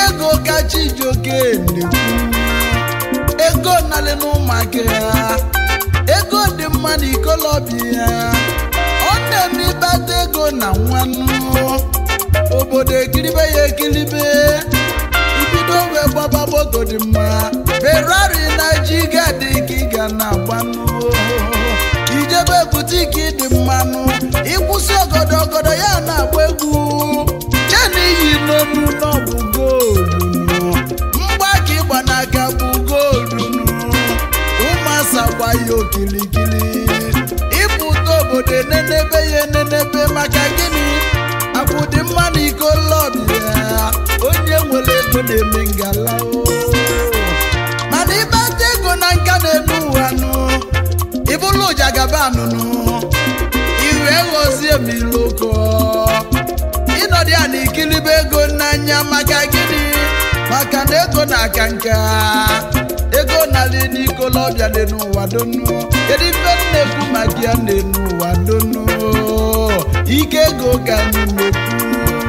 ego ka chijioke na-ekwu ego nalị n'ụmụaka ya ego dị mma na ikolobịa ọ na-eme ịkpata ego na nwannu obodo ekiribe ya ekiribe ibido wee gbaba moto dị mma ferrari na jiga dị ka ị ga na-agbanụ ijebe butiki dị mmanụ ịkwụsị ọgọdọ ọgọdọ ya na-agba egwu chena iyi n'onu n'ọbụ goolu mgbaka ịgba n'aka bụ goolu ụmụasa gba ya okilikili ịpụta obodo enenebe ya enenebe maka gịnị akwụdị mma na iko lọbịa onye nwere ego na-eme ngala o. mana ịbata ego na nka na-enu ụwa nụ ịbụlụ ụjagabanụnụ iwe ghọzie m iloko ịnọdụ ya na ikilibe ego n'anya maka gịnị maka na ego na-aka nka ego narị n'ikolobịa dị n'ụwa donu kedu ife m na-ekwu maka ya na-enu ụwa donu ike ego ka anyị na-ekwu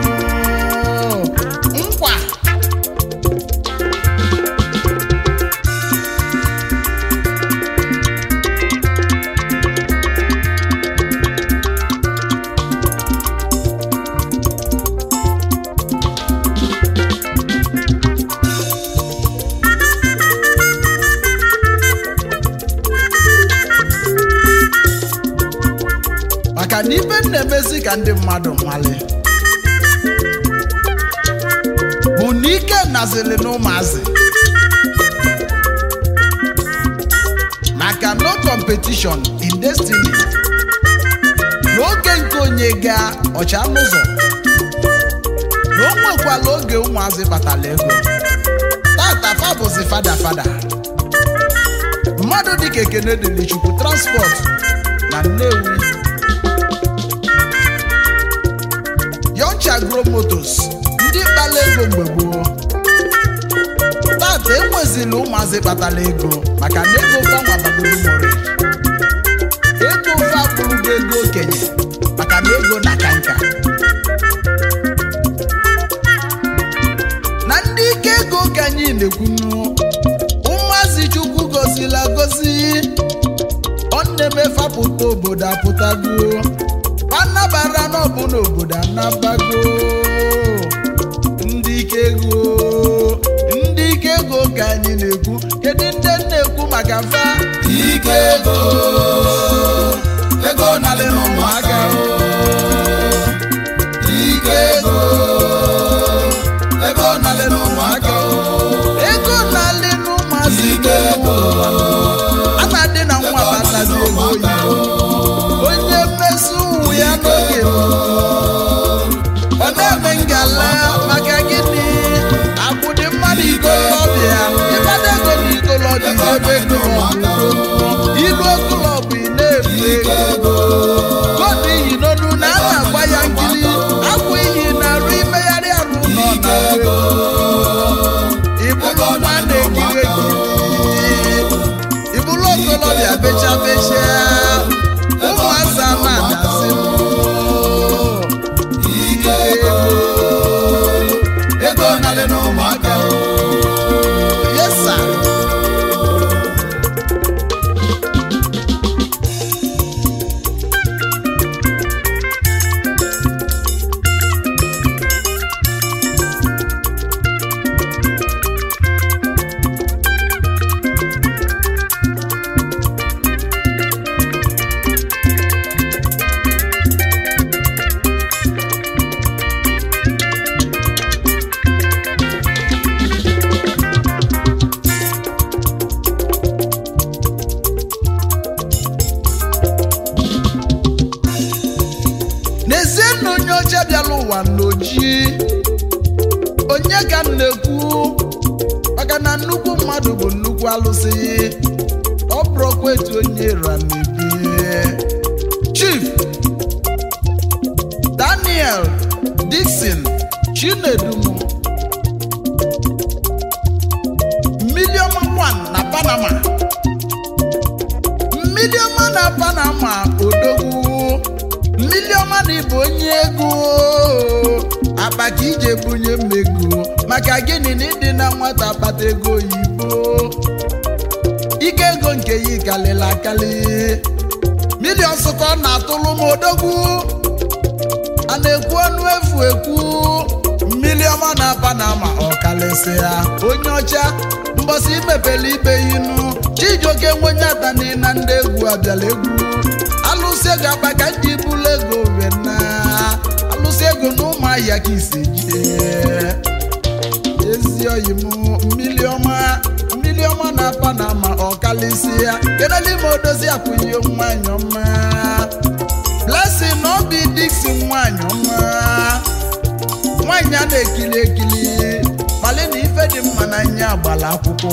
nkwa maka na ife m na-emezi ka ndị mmadụ nwale bụ na ike nazili na ụmụazị maka no competition in destiny n'oge nke onye gaa ọcha n'ụzọ na o nwekwala oge ụmụazị kpatara ego tata fa bụzi fada fada mmadụ dịka ekene dịrị chukwu transport na nnewi Yoncha Agro Motors ndị kpala ego mgbe gboo tata enwezila ụmụazị kpatara ego maka na ego fanwa bagoro mori ego ofe abụrụgo ego okenye maka na ego na ka nka na ndị ike ego ka anyị na-ekwunu ụmụazị chukwu gozila gozi ọ na-eme fapụta obodo apụtago anabara n'ọbụ n'obodo anabago ndị ike ego ndị ike ego ka anyị na-ekwu kedu ndị m na-ekwu maka mfa ike ego ego narị n'ụmụaka ike ego ego narị n'ụmụaka ego na-alị n'ụmụazị ike ego a na-adị na nwa batazi ego oyibo onye mmesi ụmụ ya n'oge ọ na-eme ngala maka gịnị akwụdị mmadụ ikolobịa ịbada ego na ikolobịa ebe klọbụ ilu klọbụ ị na-efu ike ego ego koodu iyi n'onu na a na-agba ya nkiri akwụ iyi na-arụ imegharị arụ nọ na ego ịbụrụ nwa na-ekiri ekiri ịbụrụ okolobịa becha becha ụmụasa na-adasị ike ego ego narị n'ụmụaka yesa n'ezie na onye ọcha bịara ụwa n'oji onye ka m na-ekwu maka na nnukwu mmadụ bụ nnukwu alụsị ọ bụrụkwa etu onye ra na-ebi chief daniel dixon chinedumo miliọma 1 na panama miliọma na panama odogwu miliọma na ịbụ onye ego akpa ka ije bunye mmego maka gịnị na ịdị na nwata kpata ego oyibo ike ego nke ya kalịla akali milion ka ọ na-atụlụ m odogwu a na-ekwu ọnụ efu ekwu mmiri ọma na panama ọkalịsị ya onye ọcha mbọsị imepele ibe inu chijioke nwenyatani na ndị egwu abịala egwu alụsị ego akpa ka ndị bụlụ ego wena alụsị ego na ụmụahịa ka isi jide ezi oyi m mmiri ọma mmiri ọma na panama ọkalịsị ya kedụ ime odozi akwụghị nwanyị ọma blessing na obi diksi nwanyị ọma nwanyị a na-ekili ekili kpali na ife dị mma n'anya agbala akwụkwọ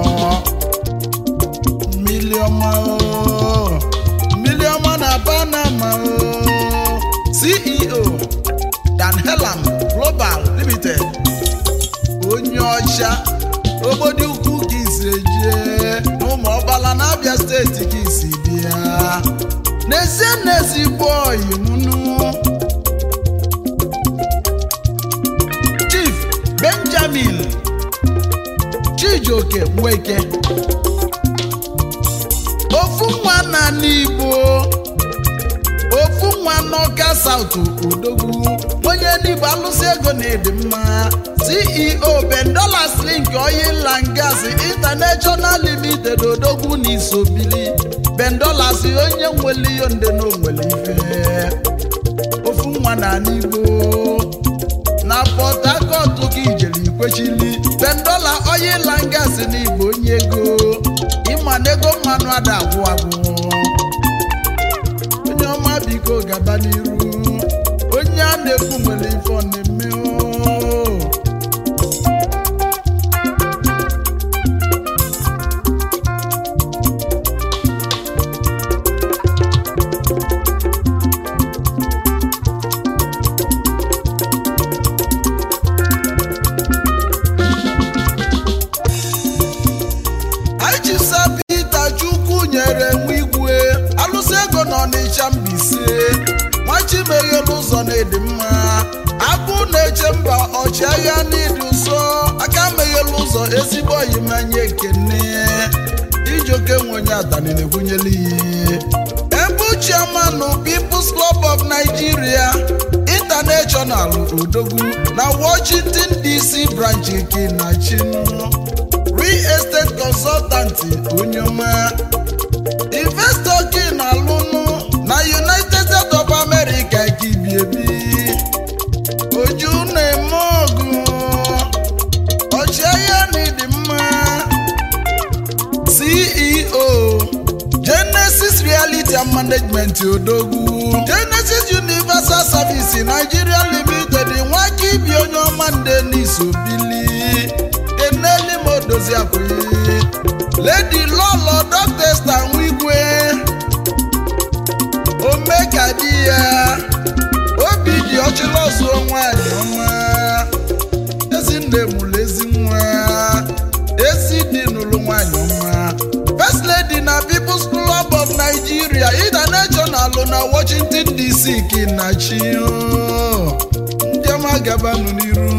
mmiri ọma o, mmiri ọma na panama o. ceo dan helam global limited onye ọcha obodo ukwu ka isi ejie n'ụmụ ọgbala na abịa steeti ka isi bịa n'ezie n'ezigbo ọyị mụnụ chief benjamin chijioke nweke ofu nwa na n'igbo ofu nwa n'ọka saut odogwu onye n'igbo alụsị ego na-edi mma ceo bendolas link oil and gas international limited odogwu na isobili bendolas onye nwere ihe nde na onwere ife ofu nwa na n'igbo na port harcourt ka ijere ikwechili bendola oil and gas n'igbo onye ego ịma na ego mmanụ ada agwụ agwụ onye ọma biko gaba n'iru onye a na-ekwu nwere ife ọ na-eme oo. Achịsa Pita Chukwu nyere nwa igwe alụsị ego na ọnịcha mbise nwachimeghelu ụzọ na-edi mma abụ na-eche mba ọchịagha n'ịdị ụsọ aka meghelu ụzọ ezigbo oyimanya ekene ijoke nwenye atani na-ekwunyela ihe ebu chairman People's Club of Nigeria International odogwu na Washington DC branch kinachinu real estate consultant onye ọma investor gị na-alụnụ na united states of america ka ibi ebi oju na-eme ọgụ ọchịagha na ịdị mma ceo genesis reality and management odogwu genesis universal service nigeria limited nwaka ibi onye ọma nde n'isobili eneli m odozi akwụghị lady lọlọ dọkịta nwigwe omeka di ya obi dị ọchịlọzụ nwanyị ọma ezinne mụrụ ezi nwa ezi dị n'ụlọ nwanyị ọma first lady na people's club of nigeria international na washington dc kinachi ndị ọma gabanụ n'iru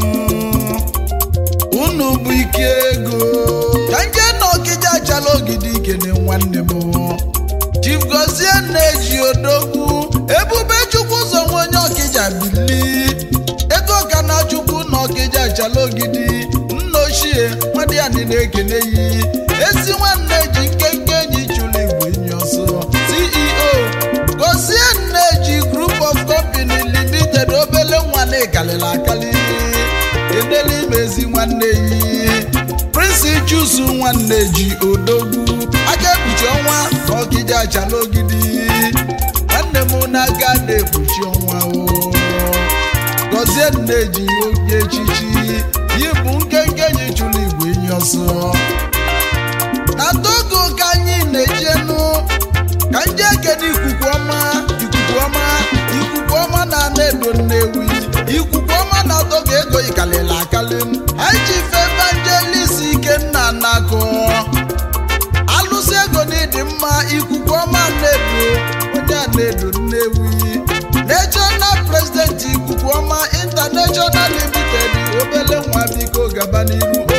unu bụ ike ego ka nje na ọkịja achala ogidi ikene nwanne m chief gozie na-eji odogwu ebube chukwu ụzọ nwe onye ọkịja bili ego ka na chukwu na ọkịja achala ogidi nna ochie nwadịani na-ekene yi ezi nwanne ji nkenke enyi chụrụ igwe enyi ọsọ ceo gozie na-eji group of company limited obele nwa na-ekalịla akali edela imezi nwanne yi prince chusu nwanne ji odogwu aka ekpuchi ọnwa na ọgide achala ogidi nwanne m na-aga na-ekpuchi ọnwa o gọzie nneji oge echichi yi bụ nkenke enyi chụrụ igwe enyi ọsọ na togo ka anyị na-ejenu ka ndị ekene ikuku ọma ikuku ọma ikuku ọma na ana-edo nnewi ikuku ọma na togo ego ikalịla akali anyị ji fe evangelist ikenna nakọ alụsị ego na ịdị mma ikuku ọma na-edo onye a na-edo nnewi national president ikuku ọma international limited obele nwa biko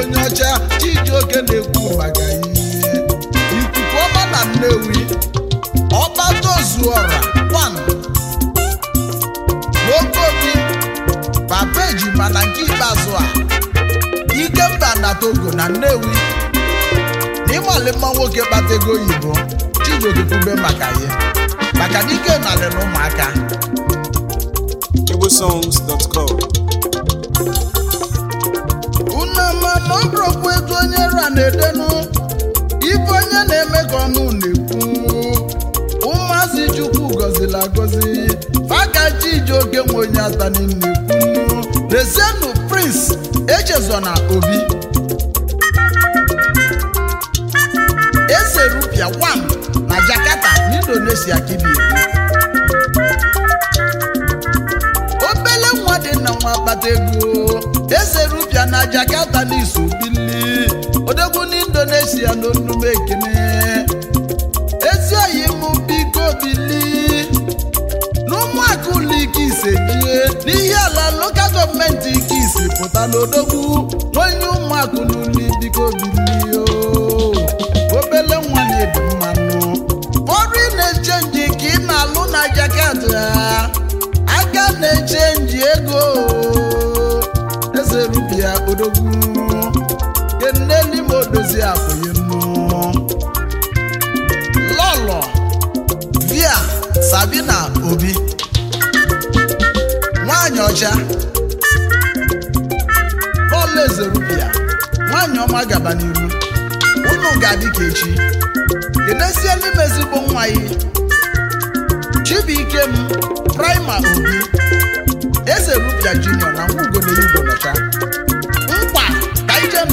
onye ọcha chijioke na-ekwu maka ihe ikuku ọma na nnewi ọbatozuọra kwan n'okobi papa ejima na nke ikpeazụ a ikemba na togo na nnewi na ịmali mma nwoke kpata ego oyibo chijioke kwube maka ya maka na ike nalị na ụmụaka igbosongs.com unu ma na ọ bụrụkwa etu onye ra na-edenu ife onye na-eme ka ọnụ na-ekwu ụmụazị chukwu gọziri agọzi faka chijioke nwe onye atani na-ekwu rezienụ prince echezona obi eze rupia 1 na jakarta n'indonesia kibi obele nwa dị na nwa akpata ego eze rupia na jakarta n'iso bili odogwu n'indonesia n'onume ekene ezi oyi mụ biko bili n'ụmụaka ụlọ ike ise jie n'ihe ala lokal gọọmenti ike isi pụta n'odogwu onye ụmụaka n'ụlọ biko bili o obele nwa na-ebi mmanụ foreign exchange ka ị na-alụ na jakarta aka na-echenji ego eze rubia odogwu keneli ma odozi akwụghị nnu lọlọ via sabina obi nwanyị ọcha bọọlụ eze rubia nwanyị ọma gaba n'iru unu ga-adị ka echi kenesiela m ezigbo nwa ya chibuikem prima obi eze rupia junior na nwa ugolo igbo nọcha nkwa ka ijenụ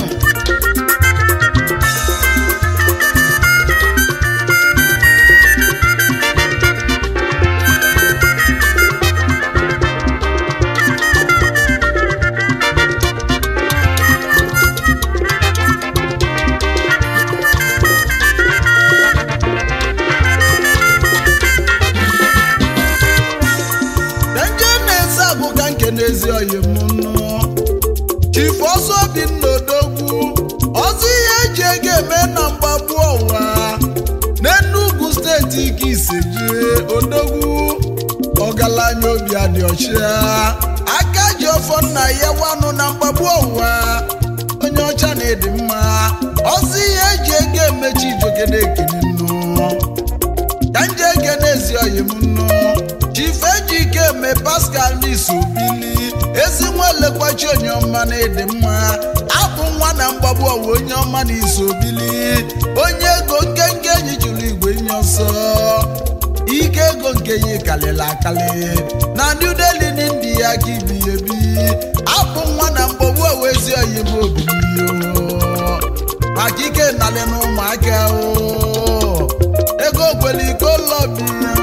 nje na-eze agụ ka nke n'ezi oyi m nụ chifu ọsọ obi nnodogwu ọzọ ihe eji ego eme na mgbagbu ọwa n'enugwu steeti ike isejie odogwu ọgaranya obi adị ọcha aka ji ọfọ nna ya wanụ na mgbagbu ọwa onye ọcha na-edi mma ọzọ ihe eji ego emechi ijogede ekene nnụ ka nje ege n'ezi oyi m nnu chife ejike eme pascal n'iso bili ezi nwa elekwachi onye ọma na ịdị mma abụ nwa na mgbagbu ọwa onye ọma na iso bili onye ego nkenke enyi jụrụ igwe nye ọsọ ike ego nke yi kalịla akali na new delhi n'india ka ibi ebi abụ nwa na mgbagbu ọwa ezi oyi m obilio maka ike nalị na ụmụaka o ego kwere iko lọbi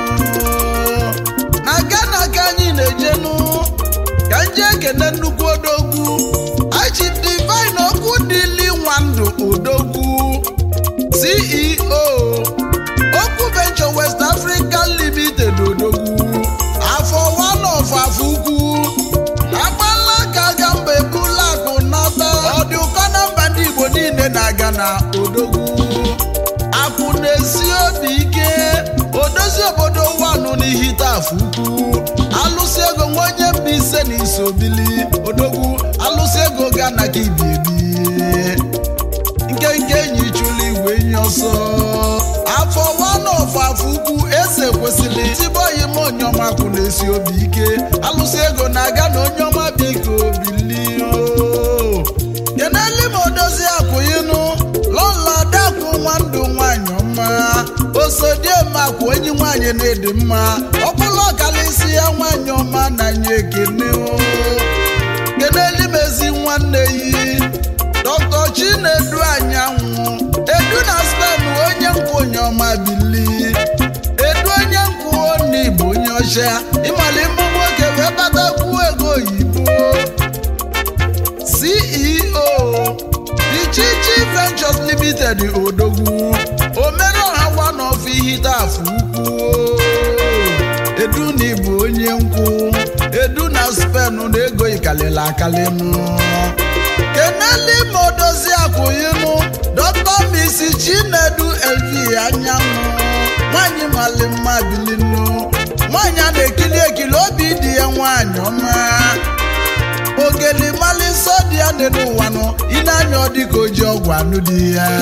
na gana ka anyị na-ejenu ka nje ekene nnukwu odogwu achi divine okwu dịli nwandụ odogwu ceo okwu venture west african limited odogwu afọ one of afọ ukwu agbala ka aga mba ebula akụ nata ọdị ụkọ na mba ndị igbo niile na-aga na odogwu akụ na-esi obi ike odozi obodo wanụ n'ihite afọ ukwu alụsị ego nwa onye mba ise na iso bili odogwu alụsị ego ga na ka ibi ebi nkenke enyi chụlụ igwe enyi ọsọ afọ wanọfọ afọ ukwu ese kwesịrị ezigbo oyi m onyeọma kwụ na-esi obi ike alụsị ego na-aga na onye ọma biko bilio keneli ma odozi akwụyinụ lọla dakwụ nwandụ nwanyị ọma osodiemakwa enyi nwanyị na-edi mma ọbụla ọkalịsị ya nwanyị ọma na nye ekene o keneli m ezi nwanne yi dr chinedu anyanwụ edu na spen onye nkwụ onye ọma bili edu onye nkwụ n'igbo onye ọcha ịmali mbụ nwoke wee batakwu ego oyibo ceo ichichi ventures limited odogwu omereọha one of ihite afọ ukwu edu na ịbụ onye nkwụ edu na spen na ego ikalịla akalịnụ keneli modozi akwụyinụ dọkta misi chinedu lv anyanwụ nwanyị mali mma bilinu nwanyị a na-ekili ekili obi dị ya nwanyị ọma ogeli mali nsọ dị ya dị n'ụwa nụ ịna-anya ọ dịka oji ọgwụ anụ dị ya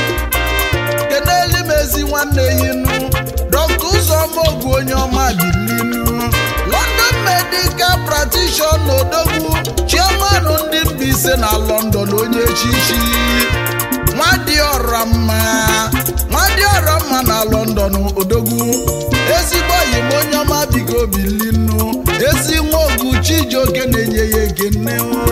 keneli m ezi nwanne yinu dọkta ụzọma ogwu onye ọma bilinu london medical practitioner odogwu chairman ndị Mbaise na london onye echichi nwadịọra mma nwadịọra mma na london odogwu ezigbo enyi m onye ọma bigo bilinu ezi nwa ogu chijioke na-enye ya ekene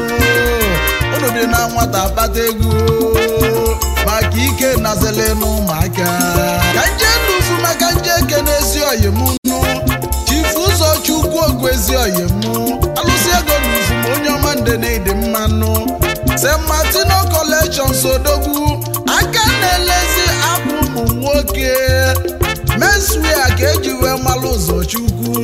unu dị na nwata akpata ego maka ike nazele n'ụmụaka ka nje nnufu maka nje ekene ezi oyi m nụ chifu ụzọ chukwu ogwu ezi oyi m alụsị ego n'ufu ma onye ọma nde na ịdị mmanụ st martino collection sodogwu aka na-elezi apụ ụmụ nwoke menswia ka eji wee malụ ụzọ chukwu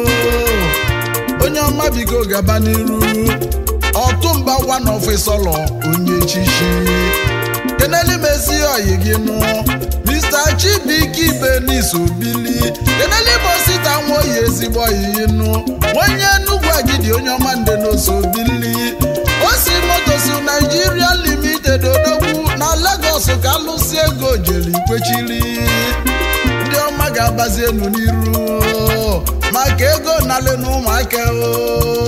onye ọma biko gaba n'iru ọtụmba one ofisọlọ onye echichi keneli mesi oyi gị nụ mr chibike ibenis obili keneli mosita nwa oyi ezigbo oyi nụ onye nnukwu agidi onye ọma nde n'oso obili osi motosu naijiria limited odogwu na lagos ka alụsi ego jere ikwechiri ndị ọma ga-agbazi enu n'iru maka ego nalị na ụmụaka o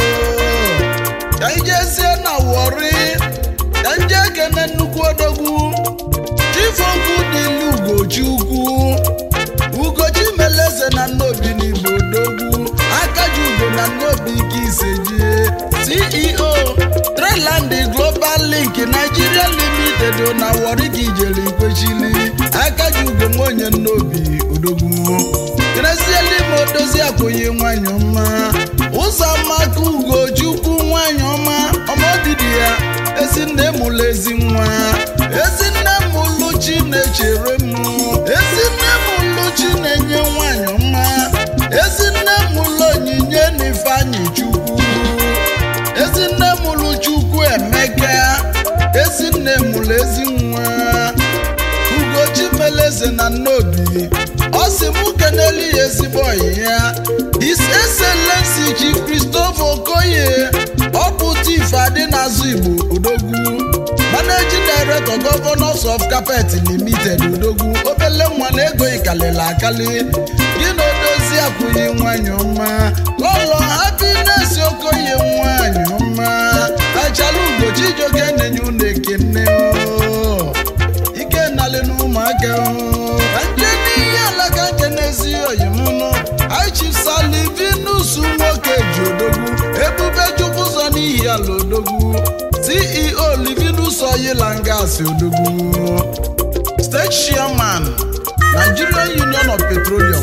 ka anyị jezie na wọri ka nje ekene nnukwu odogwu chifokwu dịlu ugochi ukwu ugochi meleze na nnobi n'igbo odogwu akaji ugo na nnobi ike isejie ceo treland global link nigeria limited na wọri ka ijere ikwechili akaji ugo nwaonye nnobi odogwu krezieli ma odozi akwụghị nwanyị ọma ụzọ maka ugochukwu nwanyị ọma ọmọdidi ya ezinne mụlụ ezi nwa ezinne mụlụ chi na-echere m ezinne mụlụ chi na-enye nwanyị ọma ezinne mụlụ onyinye na ifeanyị chukwu ezinne mụlụ chukwu emeka ezinne mụlụ ezi nwa ugochi meleze na nnobi ọ sị mụ keneli ya ezigbo ọyị ya his excellency chief christopher okoye ọ bụ tif adị n'azụ igbo odogwu managing director governors of carpet limited odogwu obele nwa na ego ikalili akali gị na odozi akwụghị nwanyị ọma lọlọ happiness okoye nwanyị ọma achala ugochi ijoke na-enye unu ekene o. ike nalị n'ụmụaka o. ka nje n'ihe alaka nke n'ezi oyimụnụ aichifsalivinus nwoke ji odogwu ebube chukwu ụzọ n'ihi ala odogwu ceo livinus oyilangas odogwu state chairman nigerian union of petroleum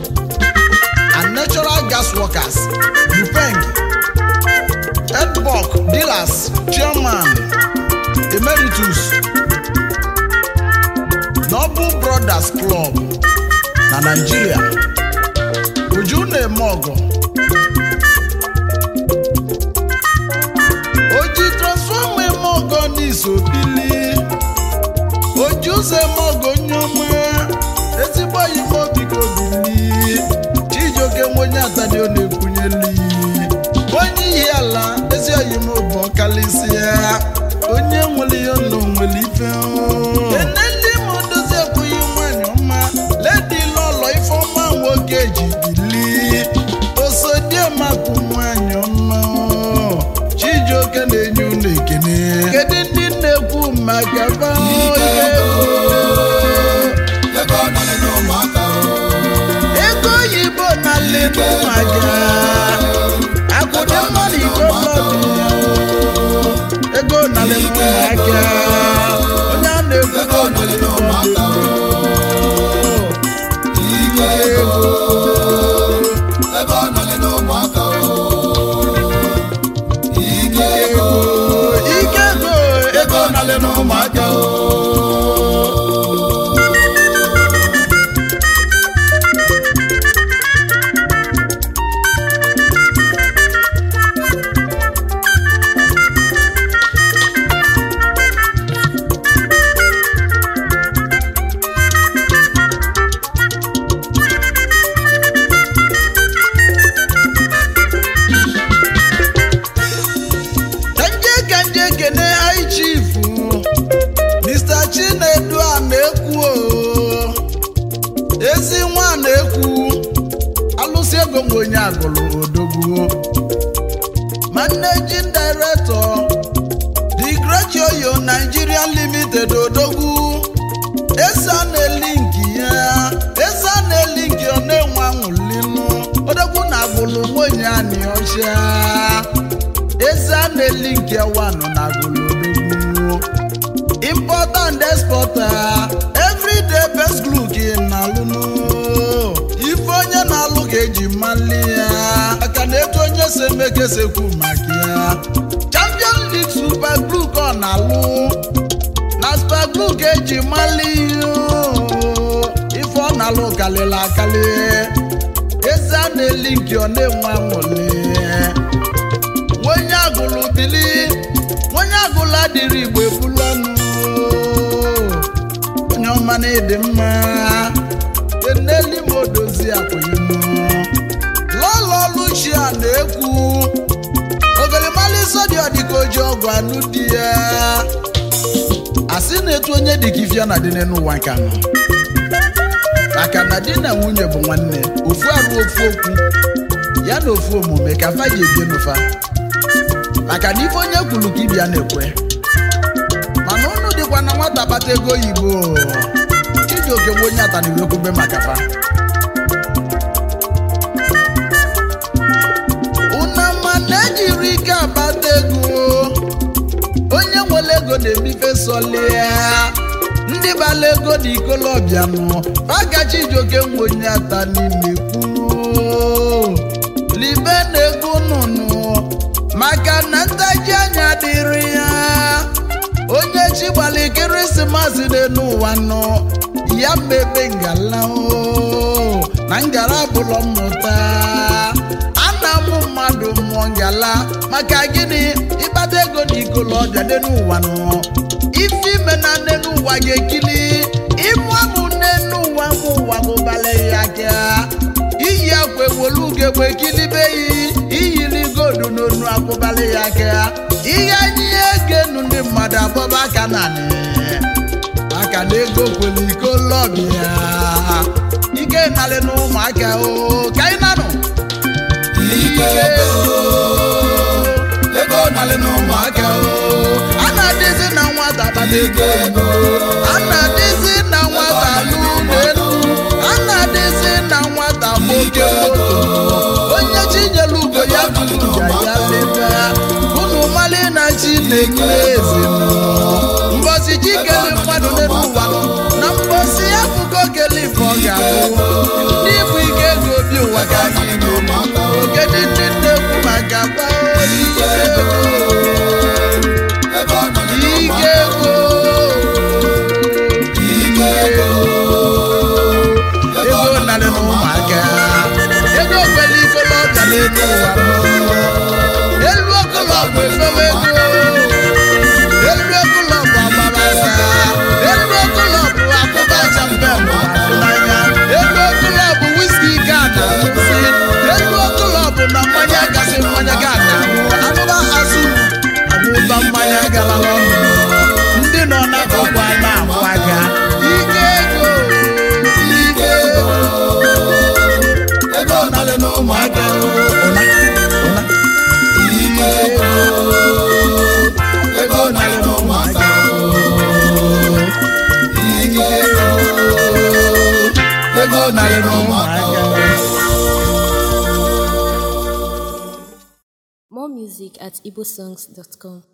and natural gas workers upeng edbok dealers chairman emeritus Noble Brothers Club na Nigeria Uju na-eme ọgọ oji transfọma eme ọgọ n'isobili oji ụzọ eme ọgọ nneọma ezigbo oyime obigo bili Chijioke nwenye atani ọ na-ekwunyeli onye ihe ala ezi oyime bụ ọkalịsịa onye nwere ihe nọ nwere ife eneli m dozi ekwughị nwanyị ọma ledi lọlọ ifeọma nwoke ji bili osodiemakụ nwanyị ọma Chijioke na-enye unu ekene kedu ndị na-ekwu maka ba ego nọlị n'ụmụaka ego oyibo na lenu maka akwụdị mmadụ iko mmadụ ego na lenu maka onye a na-ekwu ego nọlị n'ụmụaka ike ego ego nọlị n'ụmụaka ike ego ike ego ego na lenu maka chinedu a na-ekwu o ezi nwa na-ekwu alụsị ego nwe onye agụrụ odogwu managing director the great yoyo nigeria limited odogwu esa na-elinki ya esa na-elinki ọ na-enwe anwụlinu odogwu na agụlụ nwunye anyị ọcha esa na-elinki ewanụ na agụlụ odogwu importer and exporter everyday best glue gị na-alụnụ ife onye na-alụ ka eji mali ya maka na etu onye si eme ka esekwu maka ya champion league super glue ka ọ na-alụ na super glue ka eji mali ya ife ọ na-alụ kalịla akali eze a na-eli nke ọ na-enwe anwụli onye agụlụ bili onye agụlụ adịrị igbo ebula ọnụ onye ọma na ịdị mma eneli m odozi akwụghịmụ lọlọ luchia na-ekwu ogolimali sodi ọdịka oji ọgwụ anụ di ya asị na-etu onye dịka ifia na dị n'ụwa nke anọ maka na di na nwunye bụ nwanne ofu arụ ofu okwu ya na ofu omume ka fa ji ebie n'ụfa maka na ife onye kwuru ka ibia na-ekwe mana unu dịkwa na nwata kpata ego oyibo chijioke nwe onye ataniwe kwube maka fa unama na-ejiri ike akpata ego onye nwere ego na-emife solia ndị bala ego na ikolobịa nụ maka chijioke nwe onye ata niile kwuo libe na ego nụnụ maka na ntaji anya dịrị ya onye chi gbara ekeresimesi dị n'ụwa nọ ya mmebe ngala o na ngara bụlọ mmụta ana m mmadụ mụọ ngala maka gịnị ịkpata ego na ikolobịa dị n'ụwa nọ ife ime na nne n'ụwa ga-ekili ịmụ amụ nne n'ụwa mụ ụwa mụbala ya aka iyi akwa ewolu ugegbe kilibeghị iyiri godu n'onu akwụbala ya aka ihe anyị egenu ndị mmadụ abọba aka naanị maka na ego kwere iko lọbịa ike narị na ụmụaka o ka anyị nanụ ike ego ego nalị n'ụmụaka o a na-adịzi na nwata kpata ego ego a na-adịzi na nwata n'ụlọ elu a na-adịzi na nwata nwoke moto onye chinyere ugo ya tụrụ ya ya leta unu mali na chineke eze mbọsi chikele mmadụ n'elu ụwa na mbọsi akụkọ kele ife ọ ga-abụ ndị bụ ike ego obi ụwa ka anyị n'ụmụaka o ogede ndị na-ekwu maka gbaa ike ego ego nalị ike n'ụmụaka ego ike ego ego narị na ụmụaka ego kwere ikolobịa n'elu ụwa elu okolobụ efewe ego elu okolobụ agbara aka elu okolobụ akụba champem n'anya elu okolobụ wiski ga na nsị elu okolobụ na mmanya gasị mmanya ga na anụba azụ abụba mmanya gara n'ọnụ ndị nọ n'akụkụ na-akwaga ike ego ike ego ego nalị n'ụmụaka o ụna ụna ike ego ego nalị n'ụmụaka o ike ego ego nalị n'ụmụaka o More music at igbosongs.com.